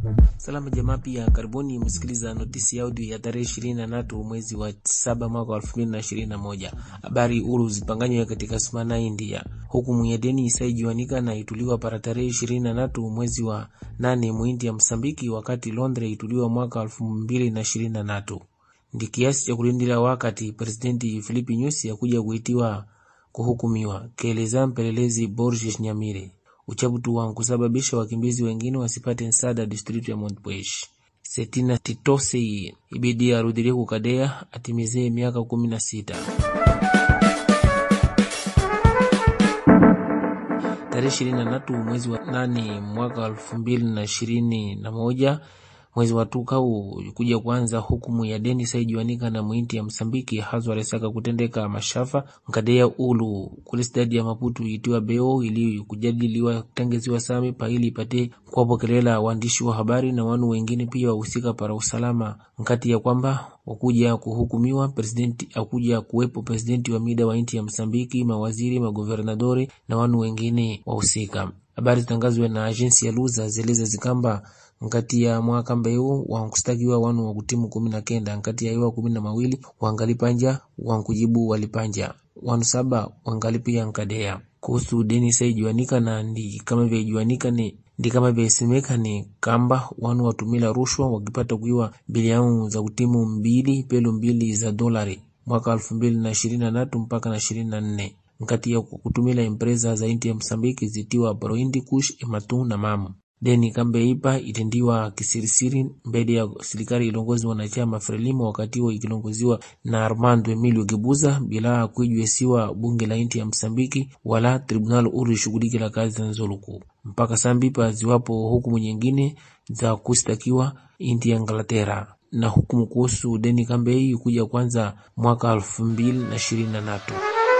Salama jamaa, pia karibuni msikiliza notisi ya audio ya tarehe ishirini na tatu mwezi wa saba mwaka wa elfu mbili na ishirini na moja. Habari huru zipanganywe katika Sumana, India. Hukumu ya deni isaijuanika na ituliwa para tarehe ishirini na tatu mwezi wa nane muindi ya Msambiki, wakati Londre ituliwa mwaka elfu mbili na ishirini na tatu. Ndi kiasi cha kulindila wakati presidenti Filipi Nyusi akuja kuitiwa kuhukumiwa, keleza mpelelezi Borges Nyamire uchabutu wa kusababisha wakimbizi wengine wasipate msaada district ya Montpuech. Setina Titose ibidi arudilie kukadea atimizie miaka kumi na sita. Tarehe ishirini na tatu mwezi wa nane mwaka elfu mbili na ishirini na moja mwezi wa tukau kuja kuanza hukumu ya deni saijuanika na mwinti ya Msambiki hazwa resaka kutendeka mashafa nkadea ulu kule stadi ya Maputu itiwa beo ili kujadiliwa kutengeziwa sami pa ili ipate kuwapokelela waandishi wa habari na wanu wengine pia wahusika para usalama nkati ya kwamba wakuja kuhukumiwa presidenti akuja kuwepo presidenti wa mida wa inti ya Msambiki, mawaziri, maguvernadori na wanu wengine wahusika. Habari zitangazwe na ajensi ya Luza zeleza zikamba nkati ya mwaka mbeu wankustakiwa wanu wa kutimu kumi na kenda nkati ya iwa kumi na mawili wangalipanja wankujibu walipanja wanu saba wangalipia nkadea kuhusu deni saijuanika na ndi kama vyajuanika ni ndi kama vyasemeka ni kamba wanu watumila rushwa wakipata kuiwa bilioni za kutimu mbili pelo mbili za dolari mwaka elfu mbili na ishirini na tatu mpaka na ishirini na nne nkati ya kutumila empresa za inti ya Msambiki zitiwa Proindi Kush Ematu na Mamu deni kambe ipa itendiwa kisirisiri mbele ya serikali ilongozi wanachama Frelimo wakati huo ikilongoziwa na Armando Emilio Gebuza bila kuijuesiwa bunge la inti ya Msambiki wala tribunal uru ishughuliki la kazi za nzoluku mpaka sambipa ziwapo hukumu nyingine za kustakiwa inti ya Inglaterra na hukumu kuhusu deni kambe hii kuja kwanza mwaka elfu mbili na ishirini na tatu.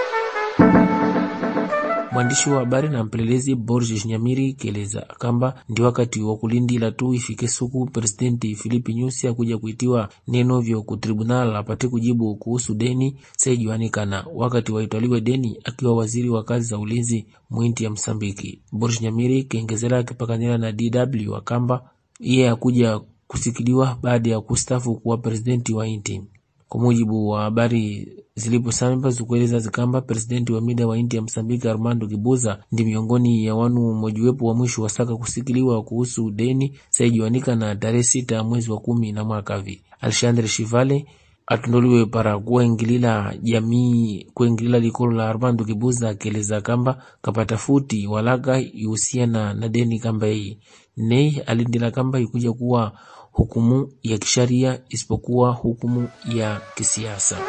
Mwandishi wa habari na mpelelezi Borges Nyamiri keleza kamba ndi wakati wa kulindila tu ifike suku presidenti Filipi Nyusi akuja kuitiwa neno vyo ku tribunal apate kujibu kuhusu deni saijuanikana wakati waitwaliwe deni akiwa waziri wa kazi za ulinzi mwinti ya Msambiki. Borges Nyamiri keongezela akipakanila na DW akamba iye akuja kusikiliwa baada ya kustafu kuwa presidenti wa inti. Kwa mujibu wa habari ziliposampa zikueleza zikamba presidenti wa mida wa inti ya Msambiki Armando Gibuza ndi miongoni ya wanu mojiwepo wa mwisho wasaka kusikiliwa kuhusu deni saijuanika na tarehe sita mwezi wa kumi na mwakavi. Alexandre Shivale atundoliwe para kuengilila jamii kuengilila likolo la Armando Gibuza akieleza kamba kapata futi walaka ihusiana na deni kamba hii nei alindila kamba ikuja kuwa hukumu ya kisharia isipokuwa hukumu ya kisiasa.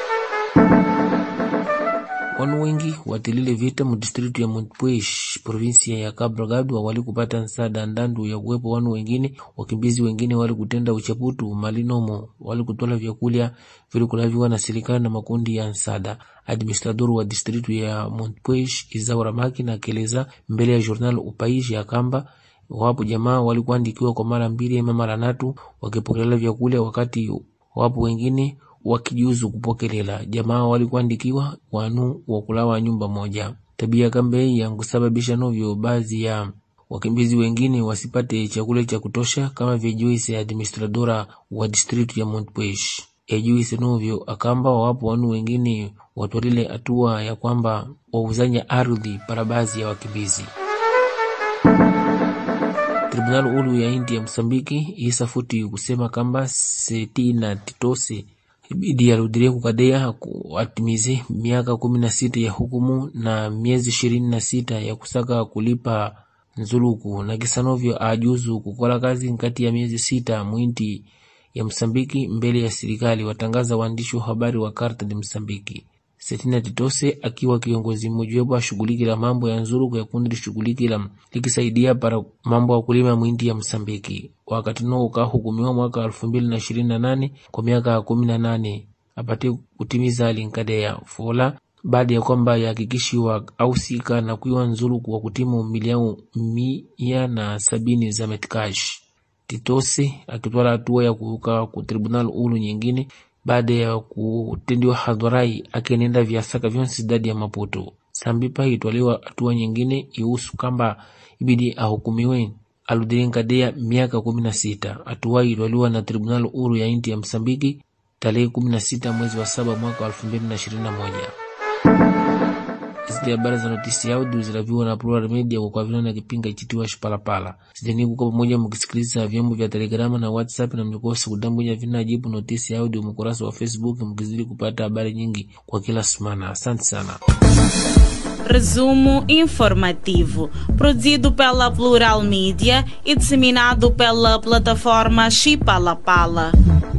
Wanu wengi watilile vita mu distritu ya Montpuech provinsia ya Cabo Delgado wali kupata nsada ndandu ya kuwepo wanu wengine wakimbizi wengine wali kutenda uchaputu malinomo wali kutola vyakulya vilikulaviwa na serikali na makundi ya nsada. Administrador wa distritu ya Montpuech Izaura Makina akieleza mbele ya journal Upaishi ya kamba wapo jamaa walikuandikiwa kwa mara mbili ama mara tatu wakipokelela vyakula, wakati wapo wengine wakijuzu kupokelela. Jamaa walikuandikiwa wanu wakulawa nyumba moja. Tabia kambe ya kusababisha novyo baadhi ya wakimbizi wengine wasipate chakula cha kutosha, kama vyejuise administradora wa distritu ya Montpuech ejuise novyo akamba wapo wanu wengine watwalile hatua ya kwamba wauzanya ardhi para baadhi ya wakimbizi. Tribunal ulu ya inti ya Msambiki isafuti kusema kamba Setina Titose ibidi arudilie kukadea atimize miaka kumi na sita ya hukumu na miezi ishirini na sita ya kusaka kulipa nzuluku na kisanovyo ajuzu kukola kazi nkati ya miezi sita mwinti ya Msambiki mbele ya serikali, watangaza waandishi wa habari wa Carta de Msambiki. Setina Titose akiwa kiongozi mmojawapo ashughulikila mambo ya nzuluku ya kundi lishughulikila likisaidia para mambo ya kulima mwindi ya Msambiki. Wakati no ukahukumiwa mwaka elfu mbili na ishirini na nane kwa miaka kumi na nane apate kutimiza alinkadea fola baada ya kwamba yahakikishiwa ausika na kuiwa nzuluku wa kutimu milioni mia na sabini za metkash. Titose akitwala hatua ya kuuka ku tribunal ulu nyingine baada ya kutendiwa hadharai akenenda vyasaka vyonse dadi ya Maputo. Sambipa itwaliwa hatua nyingine ihusu kamba ibidi ahukumiwe Aludin Kadea miaka kumi na sita. Hatua iloliwa na tribunal uru ya inti ya Msambiki tarehe kumi na sita mwezi wa saba mwaka wa elfu mbili na ishirini na moja. Zidi habari za notisi audio zinaviwa na Plural Media kwa vile na kipinga ichitiwa Shipalapala. Sidani kuko pamoja mkisikiliza vyombo vya Telegrama na WhatsApp na mnyokosi kudambunya vina jibu notisi audio mkurasa wa Facebook mkizidi kupata habari nyingi kwa kila semana. Asante sana. Resumo informativo, produzido pela Plural Mídia e disseminado pela plataforma Chipalapala.